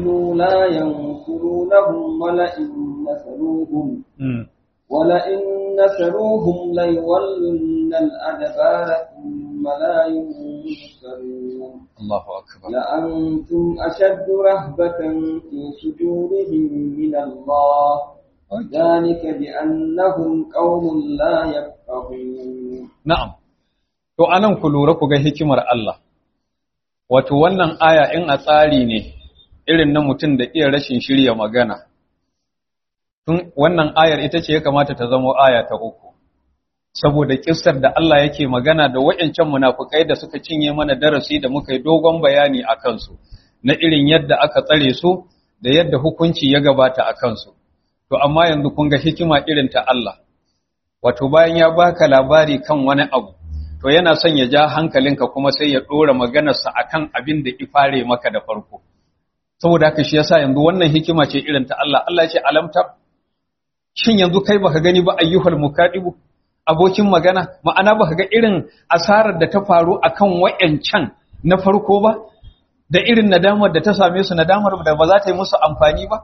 قتلوا لا ينصرونهم ولئن نصروهم ولئن نصروهم ليولن الأدبار ثم لا ينصرون الله أكبر لأنتم أشد رهبة في صدورهم من الله ذلك بأنهم قوم لا يفقهون نعم to anan ku lura ku ga hikimar Allah wato wannan aya in a tsari ne irin na mutum da iya rashin shirya magana tun wannan ayar ita ce ya kamata ta zama aya ta uku saboda kissar da Allah yake magana da wayancan munafukai da suka cinye mana darasi da muka yi dogon bayani a kansu na irin yadda aka tsare su da yadda hukunci ya gabata a kansu to amma yanzu kun ga hikima irin ta Allah wato bayan ya baka labari kan wani abu to yana son ya ja hankalinka kuma sai ya dora maganarsa akan abin da ifare maka da farko saboda haka shi yasa yanzu wannan hikima ce irin ta Allah Allah ya ce alamta shin yanzu kai baka gani ba ayyuhal mukadibu abokin magana ma'ana baka ga irin asarar da ta faru akan wayancan na farko ba da irin nadamar da ta same su nadamar da ba za ta yi musu amfani ba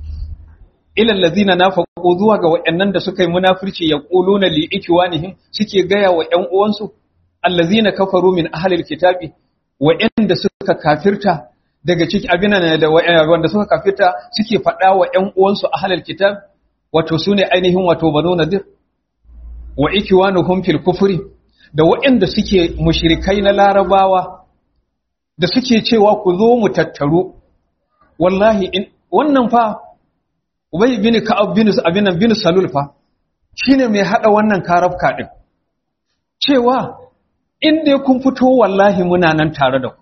ilal ladina nafaqu zuwa ga wayannan da suka yi munafirci yaquluna li ikwanihim suke gaya wa ƴan uwansu allazina kafaru min ahlil kitabi wayanda suka kafirta daga ciki abinan da wanda suka kafirta suke faɗa wa ƴan uwansu ahlil kitab wato sune ainihin wato banu nadir wa ikwanuhum fil kufri da wayanda suke mushrikai na larabawa da suke cewa ku zo mu tattaru wallahi in wannan fa Ubay bin Ka'ab bin Abinan bin Salul fa shine mai hada wannan karafka din cewa in dai kun fito wallahi muna nan tare da ku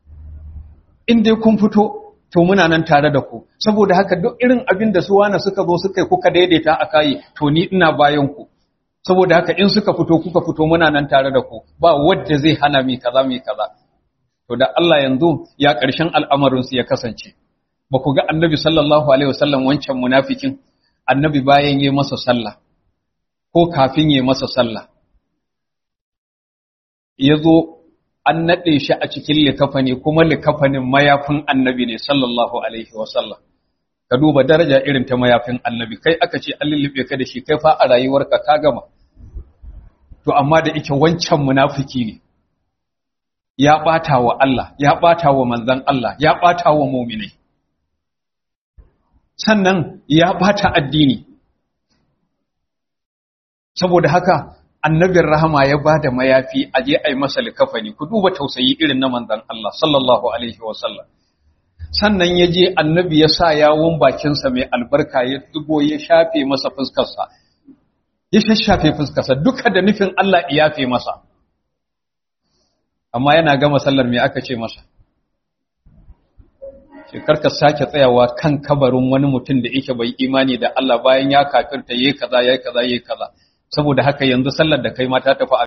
in dai kun fito to muna nan tare da ku saboda haka duk irin abin da su wani suka zo suka yi kuka daidaita a kai to ni ina bayan ku saboda haka in suka fito kuka fito muna nan tare da ku ba wanda zai hana mi kaza mi kaza to da Allah yanzu ya ƙarshen al'amarin su ya kasance ba ku ga annabi sallallahu alaihi wasallam wancan munafikin annabi bayan yi masa sallah ko kafin yi masa sallah ya zo an naɗe shi a cikin likafani kuma likafanin mayafin annabi ne sallallahu alaihi wasallam ka duba daraja irin ta mayafin annabi kai aka ce an lullube ka da shi kai fa a rayuwarka ka gama to amma da ike wancan munafiki ne ya ɓata wa Allah ya ɓata wa manzan Allah ya ɓata wa muminai sannan ya ɓata addini saboda haka annabin rahama ya ba da mayafi a je a yi masa likafani ku duba tausayi irin na manzan Allah sallallahu alaihi wasallam sannan ya je annabi ya sa yawon bakinsa mai albarka ya dubo ya shafe masa fuskarsa ya shashafe fuskarsa duka da nufin Allah ya yafe masa amma yana gama sallar me aka ce masa shekar ka sake tsayawa kan kabarin wani mutum da yake bai imani da Allah bayan ya kafirta yayi kaza yayi kaza yayi kaza saboda haka yanzu sallar da kai ma ta tafi